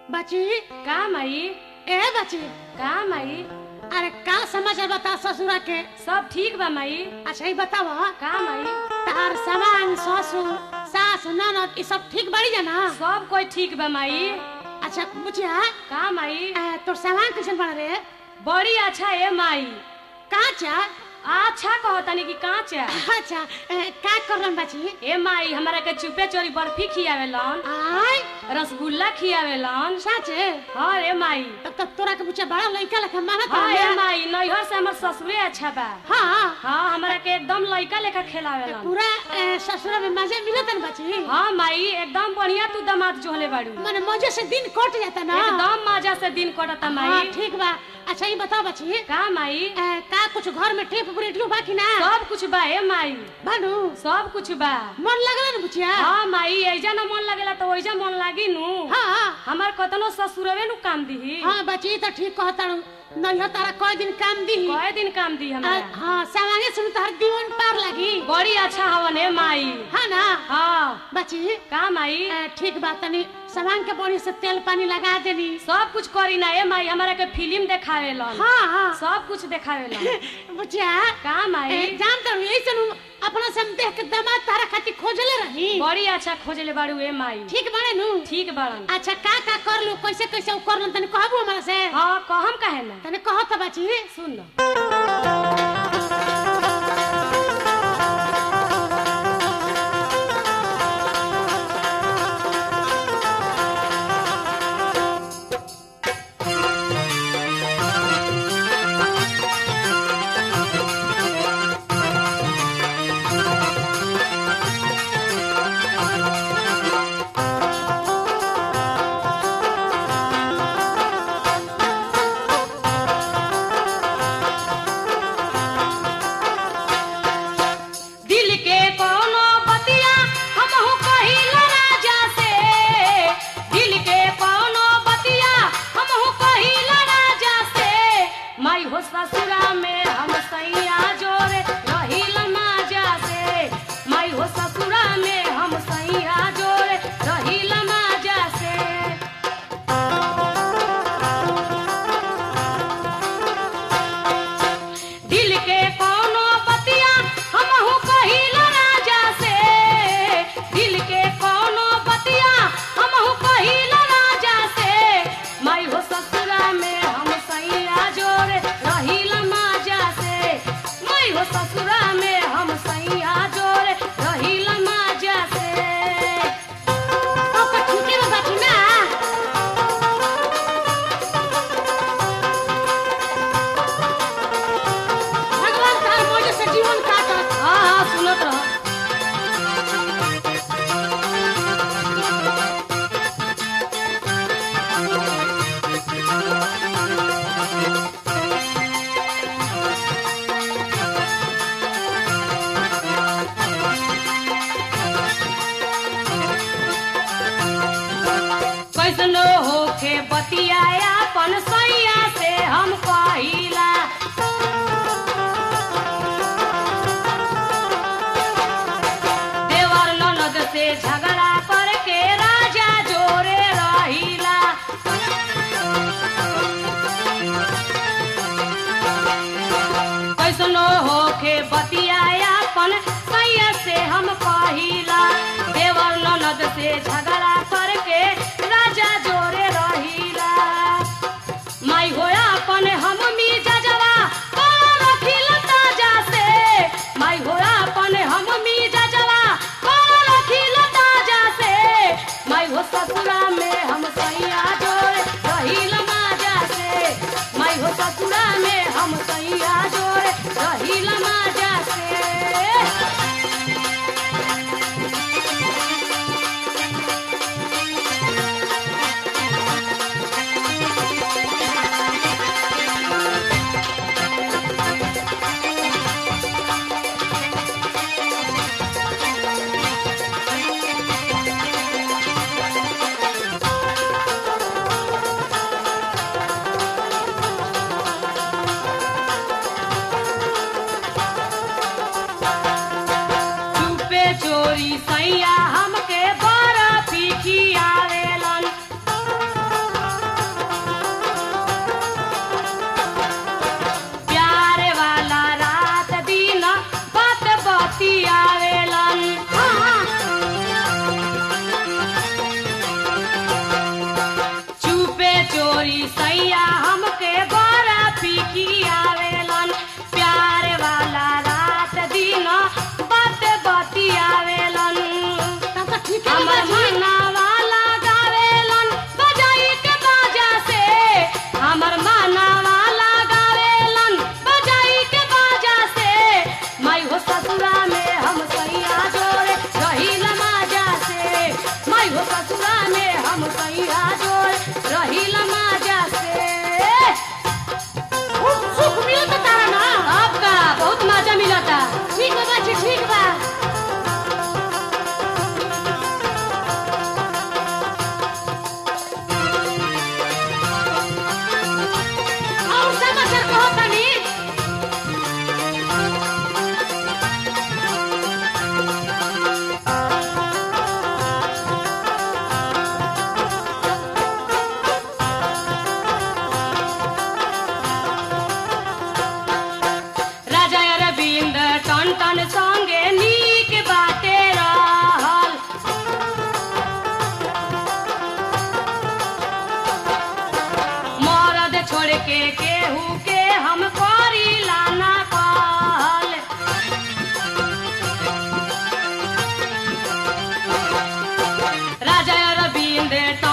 बची का माई ए बची का माई अरे का समाचार बता ससुरा के सब ठीक बा माई अच्छा ही बताव का माई तार सामान ससुर सास ननद ई सब ठीक बड़ी जाना सब कोई ठीक बा माई अच्छा बुझिया का माई ए, तोर सामान कैसन बन रे बड़ी अच्छा है माई काचा अच्छा कहतानी कि काचा अच्छा ए, का करलन बची ए माई हमरा के चुपे चोरी बर्फी खियावेलन आय रसगुल्ला खियावेलन साचे हाँ रे माई तब तक तोरा के बुच्चा बड़ा लइका लेखा मानत हाँ हवे। रे माई नैहर से हमर ससुरे अच्छा बा हाँ हाँ हमरा के एकदम लइका लेखा खेलावेलन पूरा ए, ससुरा में मजे मिलत न बची हाँ माई एकदम बढ़िया तू दामाद जोहले बाड़ू माने मजे से दिन कट जाता ना एकदम मजा से दिन कटता हाँ माई ठीक बा अच्छा ये बताओ बची का माई ए, का कुछ घर में टेप रेडियो बा कि ना सब कुछ बा ए माई बानू सब कुछ बा मन लगला न बुचिया हाँ माई ऐजा न मन लगेला तो ओइजा मन लागी नु हाँ हमार कतनो ससुरवे नु काम दीही हाँ बची तो ठीक कहताड़ू नहीं तारा कई दिन काम दी कए दिन काम दी हमरा हाँ सामान्य सुन तार दीवन पार लगी बड़ी अच्छा हवन है माई हाँ ना हाँ बची का माई ए, ठीक बात तनी सामान के बड़ी से तेल पानी लगा देनी सब कुछ करी ना ए माई हमरा के फिल्म देखावेलन हाँ हाँ सब कुछ देखावेलन बुचिया का ए, माई जान तो यही से अपना से हम देख के दामाद तारा खातिर खोजले रही बड़ी अच्छा खोजले बाड़ू ए माई ठीक बने नु ठीक बाड़न अच्छा का का कर लू कैसे कैसे कर लू तनी कहबू हमरा से हाँ कहम काहे ना तनी कह तो बाची सुन लो दिल के कोनो बतिया हमहु कहिल राजा से दिल के कोनो बतिया हमहु कहिल राजा से माई हो ससुरा में हम सैया जोरे रहिल माजा से माई हो ससुरा में हम सैया जोरे रहिल माजा से दिल के कोनो बतिया हमहु कहिल राजा से दिल के कोनो बतिया हमहु कहिल राजा से माई हो ससुरा में हम सैया जोरे रहिल माजा से माई हो ससुरा में हम सैया जोरे रहिल माजा से ओके ठीके बा बाची ना भगवान तार मौज से जीवन काटत हाँ हाँ सुनत रह कैसनो होखे बतियाया अपन सैया से हम कहिला देवर ननद से झगड़ा करके राजा जोरे रहिला कैसनो होखे बतियाया अपन सैया से हम कहिला देवर ननद से झगड़ा करके राजा जोरे रहिला माई होया अपन हम मीजा जवा कौन रखिल ताजा से माई होया अपन हम मीजा जवा कौन रखिल ताजा से माई हो ससुरा में हम सैया जोरे रहिल माजा से माई हो ससुरा में हम सैया जोरे रहिल माजा से ससुरा में हम सैया जोड़ रहिल माजा से खूब सुख मिलत तारा ना आपका बहुत मजा मिलता ठीक बा बाची ठीक बा और समाचार कहो तनी राजा अरविंद टन टन संगे नीक बाटे रहल मरद छोड़ के केहू के हम करी लाना कहल राजा अरविंद टन